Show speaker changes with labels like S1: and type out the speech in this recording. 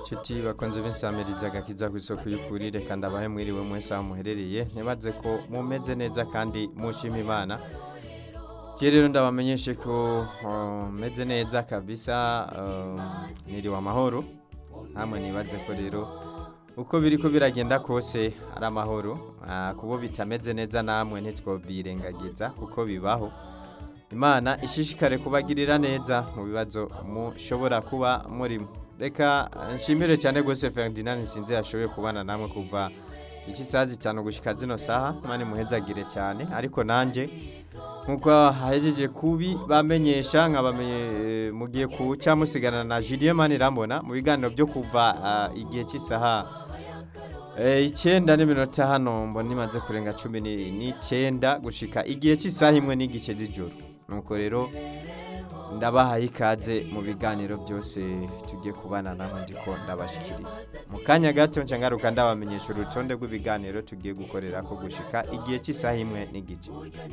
S1: nshuti bakunze b'insamiriza agakiza ku isoko y'ukuri reka ndabahe mwiriwe mwese aho muherereye ntibaze ko mumeze neza kandi mushima imana je rero ndabamenyeshe ko uh, meze neza kabisa uh, niriwe amahoro namwe nibaze ko rero uko biriko biragenda kose ari amahoro uh, kubo bitameze neza namwe ntitwobirengagiza kuko bibaho imana ishishikare kubagirira neza mu bibazo mushobora kuba murimo reka nshimire cyane rwose ferdinand nsinze yashoboye kubana namwe kuva iki saha zitanu gushyika zino saha mani muhezagire cyane ariko nanjye nk'uko hahejeje kubi bamenyesha nkabamenye mugiye kuca musigana na Julien Manirambona mu biganiro byo kuva ah, igihe cy'isaha eh, icyenda n'iminota hano mbona imaze kurenga cumi ni- n'icyenda gushika igihe cy'isaha imwe n'igice z'ijoro nuko rero ndabahaye ikaze mu biganiro byose tugiye kubana namwe ndiko ndabashikiriza mu kanya gato nca ngaruka ndabamenyesha urutonde rw'ibiganiro tugiye gukorera ko gushika igihe cy'isaha imwe n'igice